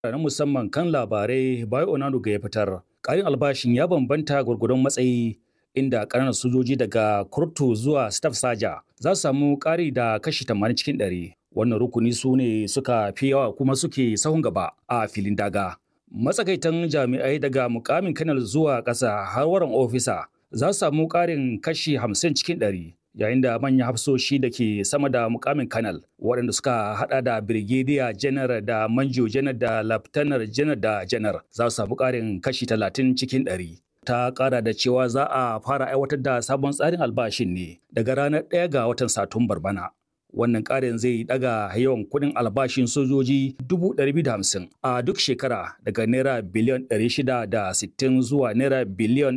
na musamman kan labarai Bayo Onanuga ya fitar. Ƙarin albashin ya bambanta gwargwadon matsayi inda ƙananan sojoji daga kurtu zuwa staff saja za su samu ƙari da kashi 80 cikin 100. Wannan rukuni su ne suka fi yawa kuma suke sahun gaba a filin daga. Matsakaitan jami'ai daga mukamin kanal zuwa ƙasa har waran ofisa za su samu ƙarin kashi 50 cikin 100. yayin da manyan hafsoshi da ke sama da mukamin kanal waɗanda suka hada da birgediya janar da manjo janar da laftanar janar da janar za su samu ƙarin kashi 30 cikin 100. ta ƙara da cewa za a fara aiwatar da sabon tsarin albashin ne daga ranar 1 ga watan satumbar bana. Wannan ƙarin zai daga yawan kuɗin albashin sojoji 250 a duk shekara daga naira biliyan 660 zuwa naira biliyan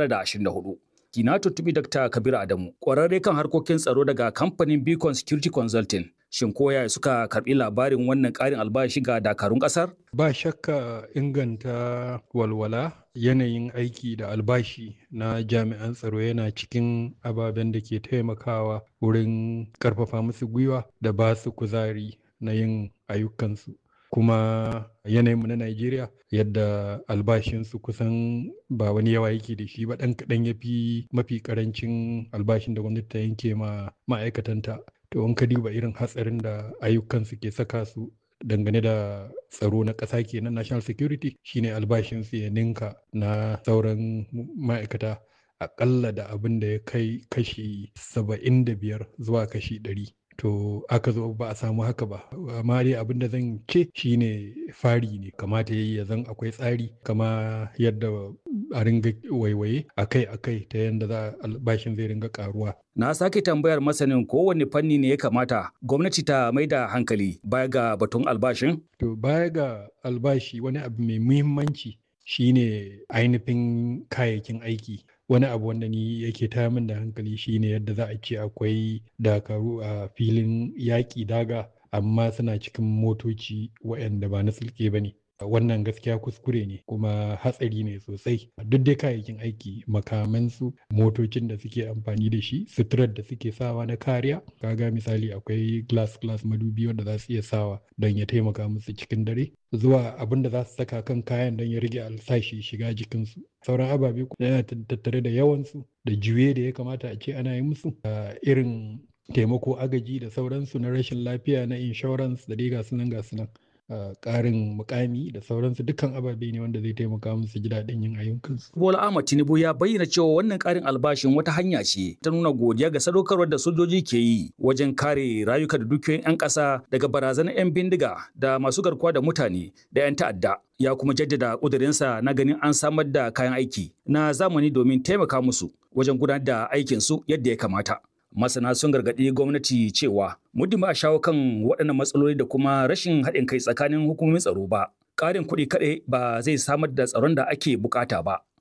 924. na tuntubi Dr. Kabir Adamu, ƙwararre kan harkokin tsaro daga kamfanin Beacon Security Consulting. Shin koya suka karɓi labarin wannan ƙarin albashi ga dakarun ƙasar? Ba shakka inganta walwala yanayin aiki da albashi na jami'an tsaro yana cikin ababen da ke taimakawa wurin ƙarfafa musu gwiwa da ba su kuzari na yin ayyukansu. kuma yanayinmu na Najeriya yadda albashinsu kusan ba wani yawa yake da shi ba ɗan kaɗan ya fi mafi ƙarancin albashin da gwamnati ta yanke ma ma'aikatanta. To in ka duba irin hatsarin da ayyukansu ke saka su dangane da tsaro na ƙasa kenan national security shine albashinsu ya ninka na sauran ma'aikata aƙalla da abin da ya kai kashi saba'in da biyar zuwa kashi ɗari. to aka zo ba a samu haka ba amma dai abin da zan ce shine fari ne kamata yayi ya zan akwai tsari kama yadda a ringa waiwaye akai akai ta yadda za albashin zai ringa karuwa na sake tambayar masanin kowane fanni ne ya kamata gwamnati ta mai da hankali baya ga batun albashin to baya ga albashi wani abu mai muhimmanci shine ainihin kayayyakin aiki wani abu wanda ni yake taya min da hankali shine yadda za a ce akwai dakaru a filin yaƙi daga amma suna cikin motoci waɗanda ba na sulke ba ne wannan gaskiya kuskure ne kuma hatsari ne sosai duk dai kayayyakin aiki makamansu motocin da suke amfani da shi suturar da suke sawa na kariya kaga misali akwai glass glass madubi wanda za su iya sawa don ya taimaka musu cikin dare zuwa abin da za su saka kan kayan don ya rage alsashi shiga jikinsu sauran ababe yana tattare da yawansu da juye da ya kamata a ce ana yi musu irin taimako agaji da sauransu na rashin lafiya na insurance da dai gasu nan gasu nan ƙarin mukami da sauransu dukkan ababe ne wanda zai taimaka musu ji daɗin yin ayyukansu. Bola Ahmad Tinubu ya bayyana cewa wannan ƙarin albashin wata hanya ce ta nuna godiya ga sadaukarwar da sojoji ke yi wajen kare rayuka da dukiyoyin 'yan ƙasa daga barazanar 'yan bindiga da masu garkuwa da mutane da 'yan ta'adda. Ya kuma jaddada ƙudurinsa na ganin an samar da kayan aiki na zamani domin taimaka musu wajen gudanar da aikinsu yadda ya kamata. masana sun gargaɗi gwamnati cewa muddin ba a shawo kan waɗannan matsaloli da kuma rashin haɗin kai tsakanin hukumomin tsaro ba ƙarin kuɗi kaɗai ba zai samar da tsaron da ake bukata ba